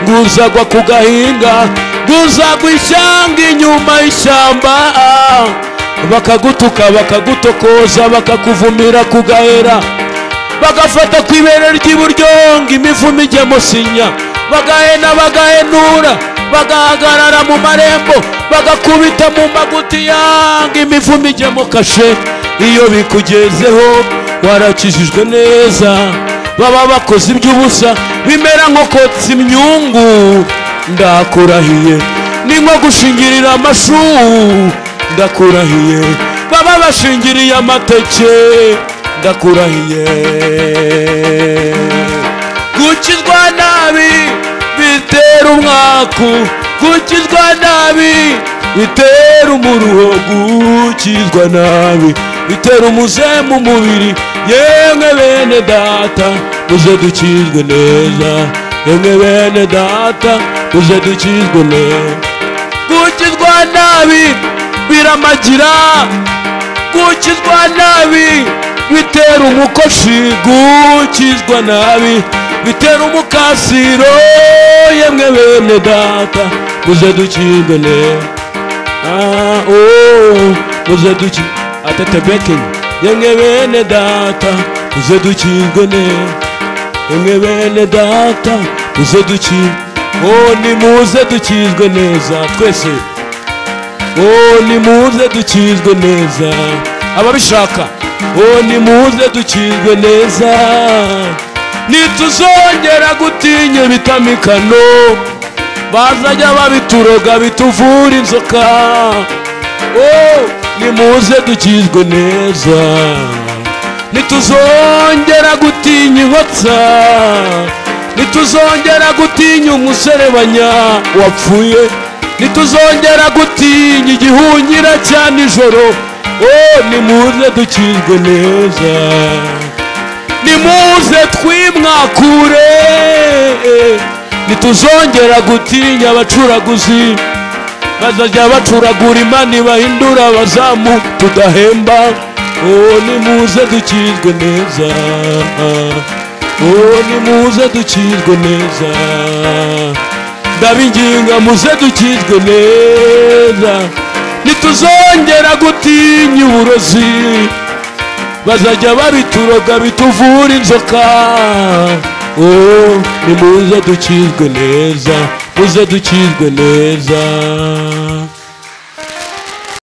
guzagwa ku gahinga guzagwa ishyanga inyuma y'ishyamba bakagutuka bakagutokoza bakakuvumira ku gahera bagafata ku ibere ry'iburyo ngo imivumo ijye musinya bagahena bagahenura bagahagarara mu marembo bagakubita mu magutiya ngo imivumo ijye mu kashe iyo bikugezeho warakijijwe neza baba bakoze iby'ubusa bimera nko kotsa imyungu ndakurahiye ni nko gushingirira amashu ndakurahiye baba bashingiriye amateke ndakurahiye gukizwa nabi bitera umwaku gukizwa nabi bitera umuruho gukizwa nabi bitera umuze mu mubiri yemwe bene data muze dukizwe neza yemwe bene data muze dukizwe neza gukizwa nabi biramagira gukizwa nabi bitera umukoshi gukizwa nabi bitera umukasiro yemwe bene data muze dukizwe neza ah, oh, muze dukizwe atatebekenya yemwe bene data uze dukingwe neza yemwe bene data uze dukingwe oh nimuze dukizwe neza twese oh nimuze dukizwe neza ababishaka oh nimuze dukizwe neza nituzongera gutinya ibitamikano bazajya babituroga bituvura inzoka oh nimuze dukizwe neza ntituzongera gutinya inkotsa ntituzongera gutinya umuserebanya wapfuye ntituzongera gutinya igihunyira cya nijoro oh nimuze dukizwe neza nimuze twimwakure ntituzongera gutinya abacuraguzi bazajya bacuragura imana bahindura abazamu tudahemba oh nimuze dukizwe neza oh nimuze dukizwe neza ndabinginga muze dukizwe neza ntituzongera gutinya uburozi bazajya babituroga bituvura inzoka oh nimuze dukizwe neza muze dukizwe neza